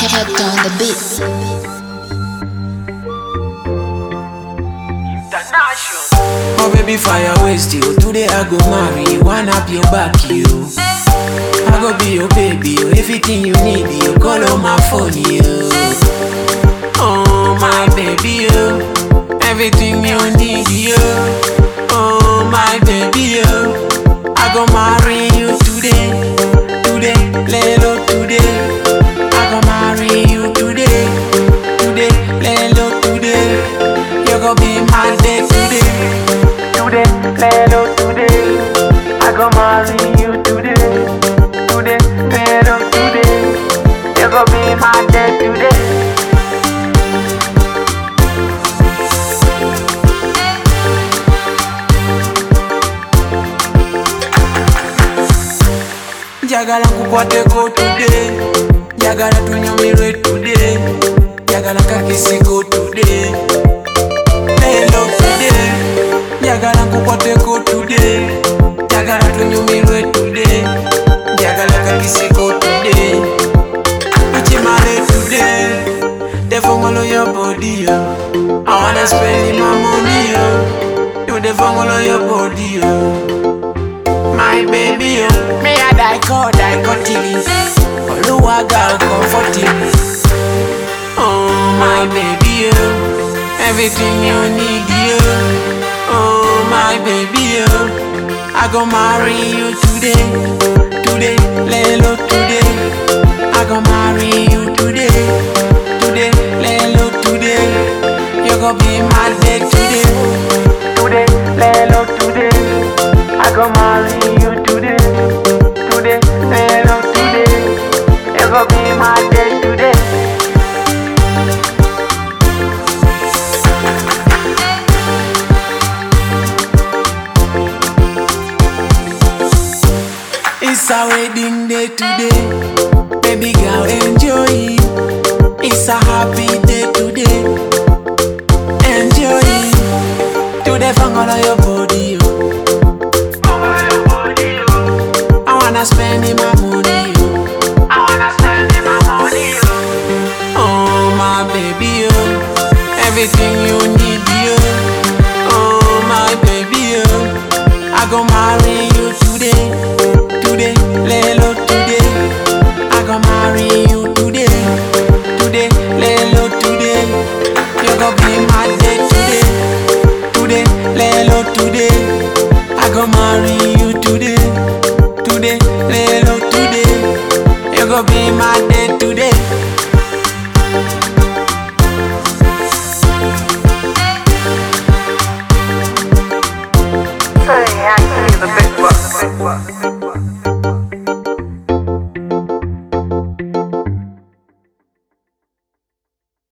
Head on the beat. Oh baby fire waste you Today I go marry you One up your back you I go be your baby you Everything you need you Call on my phone you Oh my baby you Everything you need you Oh my baby you I go marry you today Today, lelo today I go marry you today Today, lelo today You go be my day today Today, lelo today I go marry you today Today, lelo today You go be my day today njagala nkukwateko today njagala tunyumirwe today njagala kakisiko today lelo today njagala nkukwateko today njagala tunyumirwe today njagala kakisiko today tukimale today the fongolo your body yo I wanna spend my money yo you the fongolo your body yo my baby, oh. Me a die call, die continue. Oluwaga comforting. Oh, my baby, oh. Everything you need, you. Oh, my baby, oh. I go marry you today. Today, lelo today. I go marry you today. Today, lelo today. You go be my day today. Today, lelo today. I go marry you today, today, hello today. You go be my day today. It's a wedding day today, baby girl enjoy. It's a happy day today, enjoy. Today, fangala your body, oh. I wanna spend in my money, yo. I wanna spend in my money, yo. Oh my baby, yo. Everything you need, yo. Oh my baby, yo. I go marry you today, today, lelo today. I go marry you today, today, lelo today. You go be my day today, today, lelo today. I go marry you today today, lelo today. You go be my day today. Say, I see the big bucks.